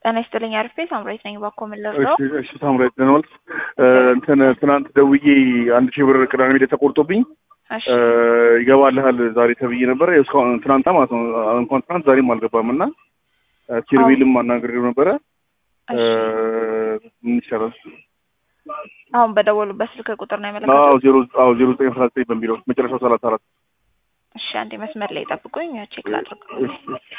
ጤና ይስጥልኝ አሪፍ ቤት ሳምራዊት ነኝ። ባኮ ምን ልርዳው? እሺ እሺ ሳምራዊት ደህና ዋልክ? እንትን ትናንት ደውዬ አንድ ሺህ ብር ቅዳሜ ዕለት ተቆርጦብኝ እሺ ይገባልሃል ዛሬ ተብዬ ነበረ። እስካሁን ትናንት ማለት ነው እንኳን ትናንት ዛሬም አልገባም እና ኪርቤልም አናግሬው ነበረ። እሺ ምን ይሻላል? አሁን በደወሉበት ስልክ ቁጥር ነው አዎ ያመለከቱት? ዜሮ አዎ ዜሮ ዘጠኝ አስራ ዘጠኝ በሚለው መጨረሻው ሰላሳ አራት እሺ አንዴ መስመር ላይ ጠብቁኝ፣ ቼክ ላድርግ። እሺ እሺ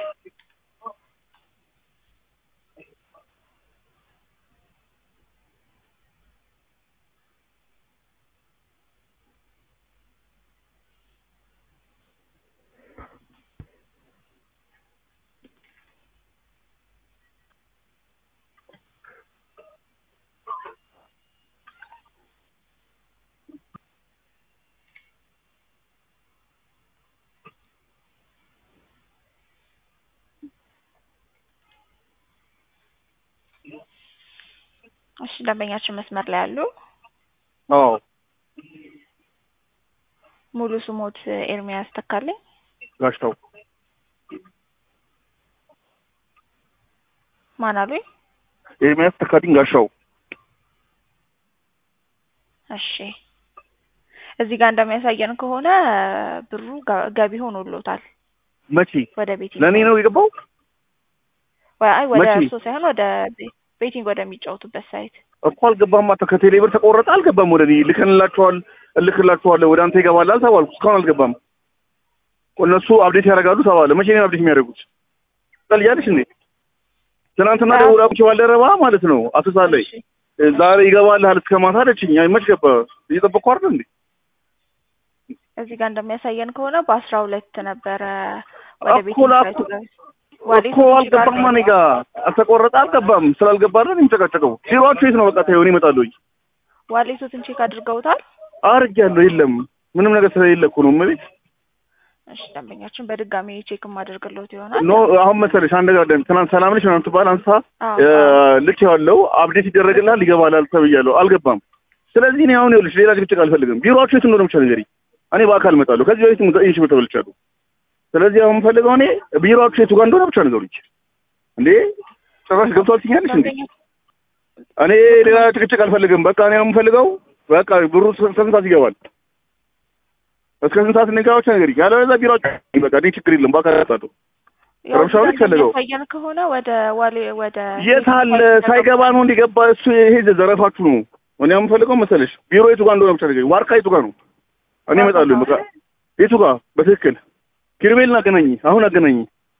እሺ ደንበኛችን መስመር ላይ አሉ። አዎ ሙሉ ስሞት ኤርሚያስ ተካልኝ። ጋሽታው ማን አሉኝ? ኤርሚያስ ተካልኝ ጋሻው እሺ እዚህ ጋር እንደሚያሳየን ከሆነ ብሩ ጋ- ገቢ ሆኖሎታል መቼ ወደ ቤቲንግ ለእኔ ነው የገባው? ወይ አይ ወደ መቼ? እርሶ ሳይሆን ወደ ቤ- ቤቲንግ ወደሚጫወቱበት ሳይት እኮ አልገባም። አቶ ከቴሌ ብር ተቆረጠ አልገባም። ወደ እኔ ልከንላቸዋል እልክላቸዋለሁ ወደ አንተ ይገባላል ተባልኩ። እስካሁን አልገባም። እነሱ አብዴት ያደርጋሉ ተባለ። መቼ ነው አብዴት የሚያደርጉት? ጠልያለሽ እንዴ? ትናንትና አዎ። ደውላ ቁጭ ባልደረባ ማለት ነው አሶሳ ላይ እሺ ዛሬ ይገባልሃል እስከ ማታ አለችኝ። አይ መች ገባ? እየጠበቅኩ አይደል እንዴ? እዚህ ጋር እንደሚያሳየን ከሆነ በአስራ ሁለት ነበረ ወደ እኮ ቤቲንግ ላኩ- ሳይቱ ጋር ዋሌት እኮ አልገባም። እኔ ጋ አልተቆረጠ አልገባም። ስላልገባ አይደል የሚጨቃጨቀው? ቢሮአችሁ የት ነው? በቃ ተይው እኔ እመጣለሁ። ዋሌቶትን ቼክ አድርገውታል። አድርጌያለሁ። የለም ምንም ነገር ስለሌለ እኮ ነው እመቤት እሺ ደንበኛችን በድጋሚ ቼክ የማደርግልዎት ይሆናል። ኖ አሁን መሰለሽ አንድ ነገር አለ። ትናንት ሰላም ነሽ ምናምን ትባል አንሳ አዎ፣ እ፣ አዎ። ልክ ያለው አፕዴት ይደረግልሃል ይገባላል ተብያለሁ። አልገባም። ስለዚህ እኔ አሁን ይኸውልሽ ሌላ ጭቅጭቅ አልፈልግም። ቢሮአችሁ የት እንደሆነ ብቻ ንገሪኝ። እኔ በአካል እመጣለሁ። ከዚህ በፊት ዘጠኝ ሺህ ብር ተበልቻለሁ። ስለዚህ አሁን የምፈልገው እኔ ቢሮአችሁ የቱ ጋር እንደሆነ ብቻ ንገሩኝ። እንዴ ጭራሽ ገብቷል ትኛለሽ እንዴ? ደንበኛ እኔ ሌላ ጭቅጭቅ አልፈልግም። በቃ እኔ አሁን የምፈልገው በቃ ብሩ እስከ ስንት ሰዓት ይገባል? እስከ ስንት ሰዓት እንጋባ ብቻ ንገሪኝ። ያለበለዚያ ቢሮአችሁ በቃ እኔ ችግር የለም በአካል እመጣለሁ። ያው ረብሻው እዚህ ጋር ይፈልገው። እንደሚያሳየን ከሆነ ወደ ዋሌ ወደ የት አለ ሳይገባ ነው እንዲገባ እሱ ይሄ ዘረፋችሁ ነው። እኔ የምፈልገው መሰለሽ ቢሮ የቱ ጋር እንደሆነ ብቻ ንገሪኝ። ዋርካ የቱ ጋር ነው? እኔ እመጣለሁ። በቃ የቱ ጋር በትክክል ኪርቤልን አገናኝ። አሁን አገናኝ።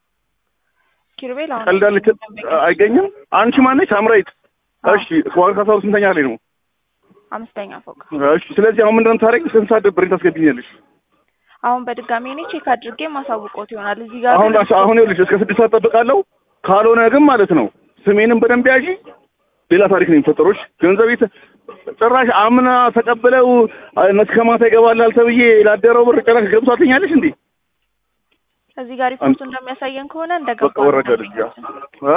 ኪሩቤል አሁን ቀልዳለች አይገኝም። አንቺ ማነች? ሳምራዊት። እሺ ዋርካ ሰው ስንተኛ ላይ ነው? አምስተኛ ፎቅ። እሺ ስለዚህ አሁን ምንድን ነው የምታደርጊው? ስንት ሰዓት ብሬን ታስገብኛለሽ? አሁን በድጋሚ እኔ ቼክ አድርጌ ማሳውቆት ይሆናል። እዚህ ጋር አሁን ግን አሁን ይኸውልሽ እስከ ስድስት ሰዓት ጠብቃለሁ። ካልሆነ ግን ማለት ነው ስሜንም በደንብ ያዢ። ሌላ ታሪክ ነው የሚፈጠረው። እሺ ገንዘብ የት ጭራሽ አምና ተቀብለው እስከ ማታ ይገባላል ተብዬ ላደረው ብር ጭራሽ ገብቷትኛለሽ እንዴ? እዚህ ጋር ሪፖርቱ እንደሚያሳየን ከሆነ እንደገባ በቃ ወረደ ልጅ ያ እ?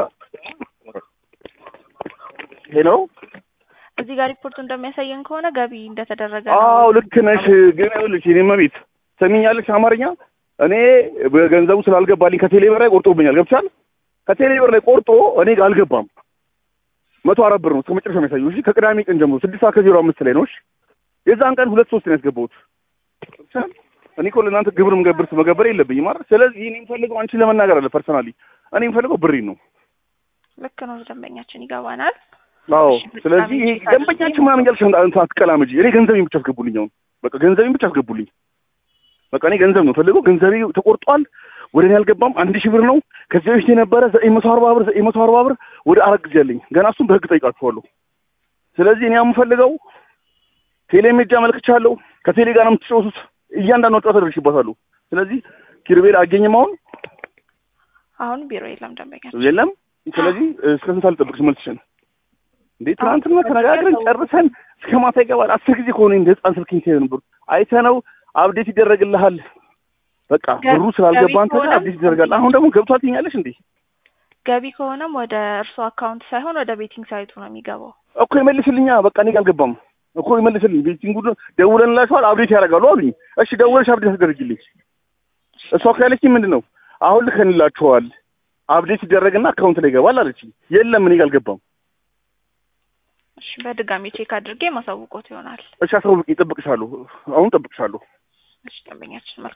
ሄሎ እዚህ ጋር ሪፖርቱ እንደሚያሳየን ከሆነ ገቢ እንደተደረገ ነው። አዎ ልክ ነሽ። ግን ይኸውልሽ የእኔ እመቤት ሰሚኛለሽ አማርኛ እኔ በገንዘቡ ስላልገባልኝ ከቴሌ ብር ላይ ቆርጦብኛል። ገብቻል ከቴሌ ብር ላይ ቆርጦ እኔ ጋር አልገባም። መቶ አራት ብር ነው እስከ መጨረሻ የሚያሳየው። እሺ ከቅዳሜ ቀን ጀምሮ ስድስት ሰዓት ከዜሮ አምስት ላይ ነው። እሺ የዛን ቀን ሁለት ሶስት ነው ያስገባሁት። ገብቶሻል? እኔ እኮ ለእናንተ ግብር መገብር መገበር የለብኝም ማለት ስለዚህ እኔ የምፈልገው አንቺን ለመናገር አለ ፐርሰናሊ እኔ የምፈልገው ብሬን ነው። ልክ ነው። ደንበኛችን ይገባናል። አዎ እሺ፣ በጣም ስለዚህ ይሄ ይቅርታ ደንበኛችን ምናምን እያልሽ እንትን አትቀላምጂ። እኔ ገንዘቤን ብቻ አስገቡልኝ። አሁን በቃ ገንዘቤን ብቻ አስገቡልኝ። በቃ እኔ ገንዘብ ነው ፈልገው። ገንዘቤ ተቆርጧል፣ ወደ እኔ አልገባም። አንድ ሺህ ብር ነው ከዚህ በፊት የነበረ ዘጠኝ መቶ አርባ ብር ዘጠኝ መቶ አርባ ብር ወደ አራት ጊዜ አለኝ። ገና እሱን በህግ ጠይቃችኋለሁ። ስለዚህ እኔ የምፈልገው ቴሌ ሜጃ አመልክቻለሁ። ከቴሌ ጋር ነው የምትጫወቱት። እያንዳንዱ ጨዋታ ደርሽባታለሁ። ስለዚህ ኪርቤል አገኝም አሁን አሁን ቢሮ የለም ደንበኛችን። የለም። ስለዚህ እስከ ስንት ልጠብቅሽ መልስሽን? እንዴ ትናንትና ተነጋግረን ጨርሰን እስከ ማታ ይገባል። አስር ጊዜ ከሆነ እንደ ህፃን ስልክኝ ሲሄድ ነበር አይተነው አብዴት ይደረግልሃል። በቃ ብሩ ስላልገባ አንተ ጋር አብዴት ይደረጋል። አሁን ደግሞ ገብቷል ትኛለሽ እንዴ? ገቢ ከሆነም ወደ እርሶ አካውንት ሳይሆን ወደ ቤቲንግ ሳይቱ ነው የሚገባው። እኮ ይመልስልኛ። በቃ እኔ ጋር አልገባም እኮ ይመልስልኝ። ቤቲንግ ደውለንላችኋል አብዴት ያደርጋሉ አሉኝ። እሺ ደውለሽ አብዴት አስደርጊልኝ። እሷ ካለችኝ ምንድን ነው አሁን ልከንላችኋል አፕዴት ሲደረግና አካውንት ላይ ይገባል አለች። የለም እኔ ጋር አልገባም። እሺ በድጋሚ ቼክ አድርጌ ማሳውቆት ይሆናል። እሺ አሳውቂ፣ እጠብቅሻለሁ። አሁን እጠብቅሻለሁ። እሺ ደንበኛችን መልካም